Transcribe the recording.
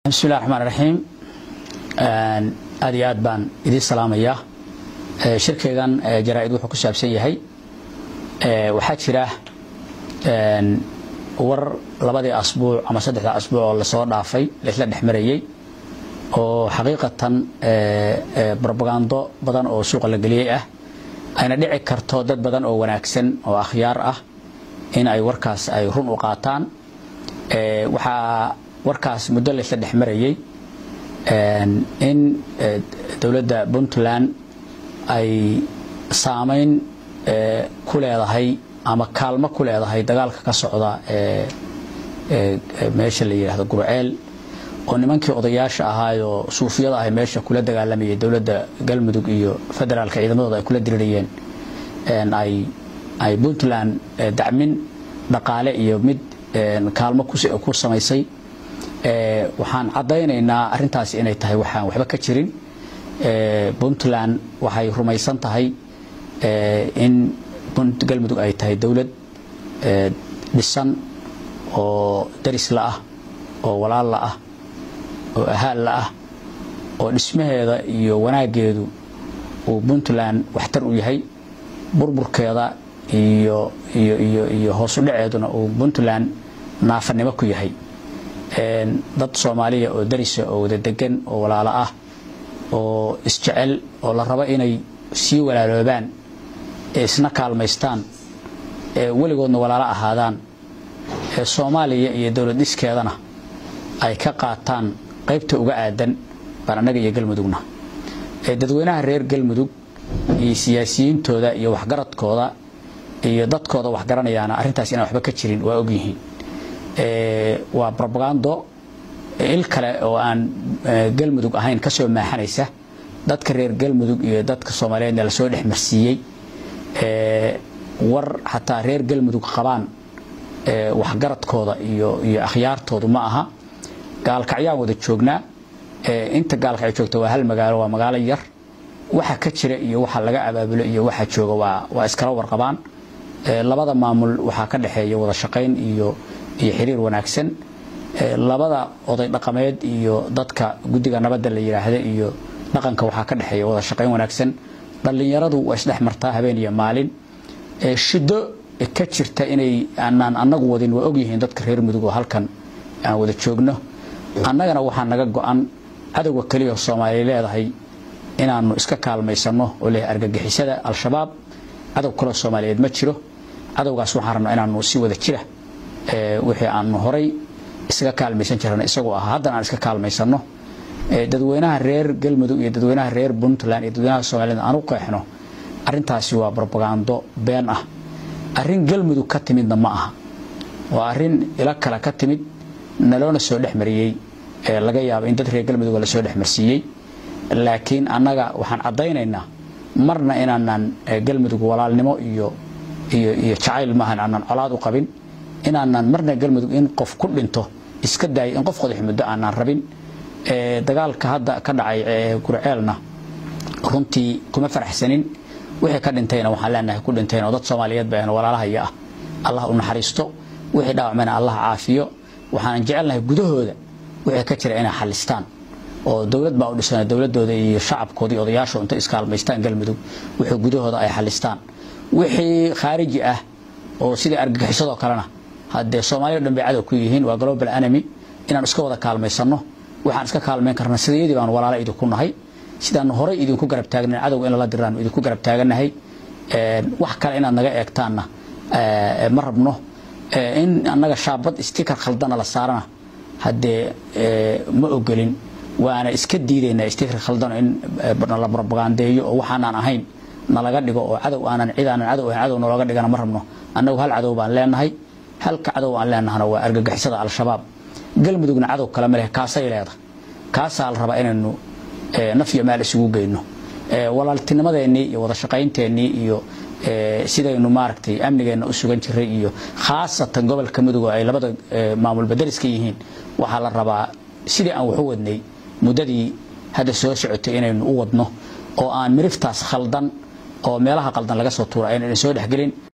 bismillahi raxmaan raxiim aad iyo aad baan idiin salaamayaa shirkaygan jaraa-id wuxuu ku saabsan yahay waxaa jira war labadii asbuuc ama saddexda asbuuc oo lasoo dhaafay laisla dhex marayey oo xaqiiqatan brobagando badan oo suuqa la geliyey ah ayna dhici karto dad badan oo wanaagsan oo akhyaar ah in ay warkaas ay run u qaataan waxaa warkaas muddo laysla dhex marayey in dowladda puntland ay saameyn ku leedahay ama kaalmo ku leedahay dagaalka ka socda meesha la yidhaahdo gurceel oo nimankii odayaasha ahaayoo suufiyada ahay meesha kula dagaalamayay dowladda galmudug iyo federaalka ciidamadooda ay kula dirirayeen ay puntland dacmin dhaqaale iyo mid kaalmo ku samaysay waxaan caddaynaynaa arrintaasi inay tahay waxaan waxba ka jirin puntland waxay rumaysan tahay in galmudug ay tahay dowlad dhisan oo darisla ah oo walaalla ah oo ahaalla ah oo dhismaheeda iyo wanaaggeedu uu puntland waxtar u yahay burburkeeda iyo iyo iyo iyo hoos u dhaceeduna uu puntland naafanimo ku yahay dad soomaaliya oo darisa oo wada degan oo walaalo ah oo isjecel oo la rabo inay sii walaaloobaan ee isna kaalmaystaan ee weligoodna walaalo ahaadaan ee soomaaliya iyo dowlad dhiskeedana ay ka qaataan qaybta uga aadan baan annaga iyo galmudugna dadweynaha reer galmudug iyo siyaasiyiintooda iyo waxgaradkooda iyo dadkooda waxgaranayaana arrintaas inaan waxba ka jirin waa ogyihiin waa robagando il kale oo aan galmudug ahayn ka soo maaxanaysa dadka reer galmudug iyo dadka soomaaliyeedna lasoo dhex marsiiyey war xataa reer galmudug qabaan waxgaradkooda iyo iyo akhyaartoodu ma aha gaalkacyaan wada joognaa inta gaalkacyo joogta waa hal magaalo waa magaalo yar waxa ka jira iyo waxa laga abaabulo iyo waxa jooga waa waa iskala warqabaan labada maamul waxaa ka dhexeeya wada shaqayn iyo iyo xiriir wanaagsan labada oday dhaqameed iyo dadka guddiga nabadda la yidhaahda iyo dhaqanka waxaa ka dhexeeya wada shaqayn wanaagsan dhallinyaradu waa isdhex martaa habeen iyo maalin shiddo ka jirta inay aanaan annagu wadin waa ogyihiin dadka reer mudug oo halkan aan wada joogno annagana waxaa naga go-an cadowga keliya soomaaliya leedahay inaanu iska kaalmaysanno oo leeyahay argagixisada al-shabaab cadow kaloo soomaaliyeed ma jiro cadowgaas waxaan rabnaa inaanu si wada jira wixii aanu horay isaga kaalmaysan jirana isagoo ahaa haddana aan iska kaalmaysanno dadweynaha reer galmudug iyo dadweynaha reer puntland iyo dadweynaha soomaaliyed aan u qeexno arrintaasi waa brobagando been ah arrin galmudug ka timidna ma aha waa arrin ilo kale ka timid naloona soo dhex mariyey laga yaabo in dad reer galmudug lasoo dhex marsiiyey laakiin annaga waxaan caddaynaynaa marna inaanaan galmudug walaalnimo iyo iyo iyo jacayl maahan aanaan colaad u qabin inaanaan marna galmudug in qof ku dhinto iska daayo in qof qodax muddo aanaan rabin dagaalka hadda ka dhacay gurceelna runtii kuma faraxsanin wixii ka dhintayna waxaan leenahay ku dhintayn oo dad soomaaliyeed ba walaalahaya ah allah u naxariisto wixii dhaawacmayna allah caafiyo waxaanan jecelnahay gudahooda wixii ka jira inay xalistaan oo dowlad baa u dhisan dowladooda iyo shacabkooda iyo odayaashu intay iskaalmaystaan galmudug wixii gudahooda ay xalistaan wixii khaariji ah oo sidii argagixisadoo kalena haddee soomaaliya o dhan bay cadow ku yihiin waa global enemy inaan iska wada kaalmaysanno waxaan iska kaalmayn karna sidayadii baan walaala idinku nahay sidaan horay idinku garab taagna cadowga in lala diraan idinku garab taaganahay wax kale inaad naga eegtaanna ma rabno in annaga shaabad stikar khaldana la saarana haddee ma ogolin waana iska diidaynaa stikar khaldano in la propagandeeyo oo waxaanaan ahayn nalaga dhigo oo cadow aanan cid aanan cadow ahayn cadow nalooga dhigana ma rabno annagu hal cadow baan leenahay halka cadow aan leenahana waa argagixisada al-shabaab galmudugna cadow kale ma leh kaasay leedahay kaasaa la rabaa inaynu naf iyo maal isugu geyno walaaltinimadeennii iyo wada shaqaynteenii iyo sidaynu maaragtay amnigeenna u sugan jiray iyo khaasatan gobolka mudug oo ay labada maamul badeliska yihiin waxaa la rabaa sidii aan wax u wadnay muddadii hadda soo socotay inaynu u wadno oo aan miriftaas khaldan oo meelaha qaldan laga soo tuura aynan soo dhexgelin